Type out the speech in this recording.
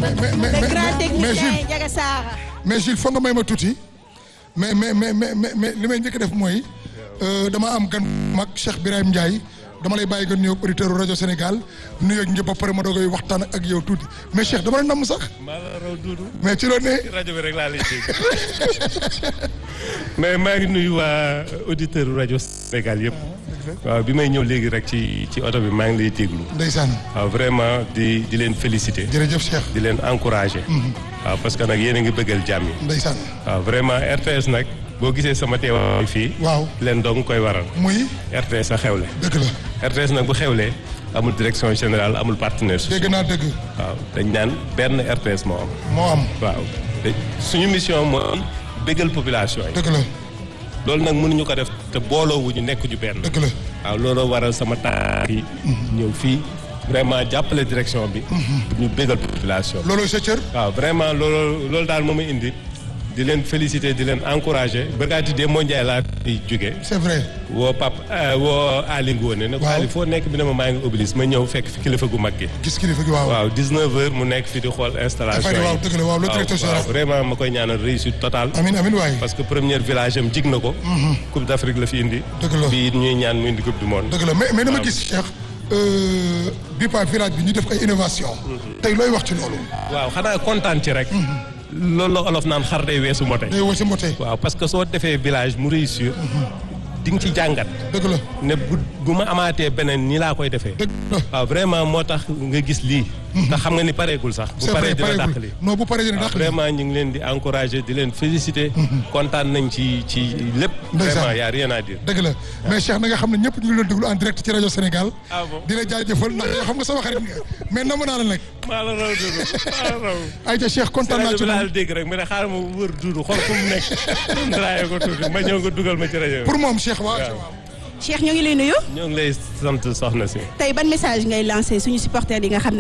mais mais le grand mais technicien Jules Ndiaga Sarr. mais Jules foog nga may ma tuuti mais mais mais mais mais li may njëkk a def mooy dama am gan mag Cheikh Birahim Ndiaye dama lay bàyyi nga nuyoog auditeur rajo Sénégal nuyoog ñëpp ba pare ma doogay waxtaan ak yow tuuti mais Cheikh dama la namm sax maa la raw duudu mais ci loolu ne rajo bi rek laa lay dégg mais maa ngi nuyu waa auditeur rajo Sénégal yëpp waaw bi may ñëw léegi rek ci ci oto bi maa ngi lay déglu ndeysaan waaw vraiment di di leen féliciter jërëjëf Cheikh di leen encourager waaw parce que nag yéen a ngi bëggal jàmm yi ndeysaan waaw vraiment RTS nag boo gisee sama teewaay fii waaw leen dong koy waral muy RTS a xewle dëgg la RTS nag bu xewlee amul direction générale amul partenaire dégg social naa dëgg waaw dañ naan benn RTS moo am moo am waaw te suñu mission mooy bëggal population yi dëgg la loolu nag mënuñu ko def te booloo wu ñu nekk ñu benn dëgg la waaw looloo waral sama tànk yi ñëw fii vraiment jàppale direction bi pour ñu bëggal population loolooy sa cër waaw vraiment loolu loolu daal moo ma indi di leen féliciter di leen encourager barkaati dee moo njaay laa fi jóge c'est vrai woo pap woo Ali Ngone ne ko Waaw. Ali foo nekk bi ne ma maa ngi oblis ma ñëw fekk fi kilifa gu mag gi gis kilifa gi waaw waaw 19 heures mu nekk fi di xool installation Dafay yi waaw dëgg la waaw le directeur général. waaw vraiment ma koy ñaanal réussite totale amin amin waay parce que premier village am jig na ko coupe d'Afrique la fi indi Dëgg la. bii ñuy ñaan mu indi coupe du monde dëgg la mais mais dama waaw. gis Cheikh euh, bi pa village bi ñu def ay innovation tey looy wax ci loolu waaw xanaa kontaan ci rek loolu la olof naan xar day weesu mbote day wasi mbote waaw parce que soo defee village mu réussir di nga ci jàngat dëgg la ne bu bu ma amaatee beneen nii laa koy defee dëgg la waaw vraiment moo tax nga gis lii te xam nga ni pareegul sax bu c'est vrai paree dina dàq pareegul li non bu paree dina waaw dàq li vraiment ñu ngi leen di encourager di leen féliciter kontaan nañ ci ci lépp Ndeysaan. vraiment y a rien à dire dëgg la mais Cheikh na nga xam ne ñëpp ñu ngi leen déglu en direct ci rajo Sénégal Ah bon di la jaajëfal ndax yow xam nga sama xarit nga mais namm naa la nag maa la raw duudu maa la raw ayca Cheikh kontaan naa rajo ci bi moom laal dégg rek mu ne xaaral ma wër duudu xool fu mu nekk draye ko tuuti ma ñëw nga dugal ma ci rajo bi pour moom Cheikh waaw waaw. Cheikh ñu ngi lay nuyu. ñoo ngi lay sant soxna si tey ban message ngay lancé suñu supporters yi nga xam ne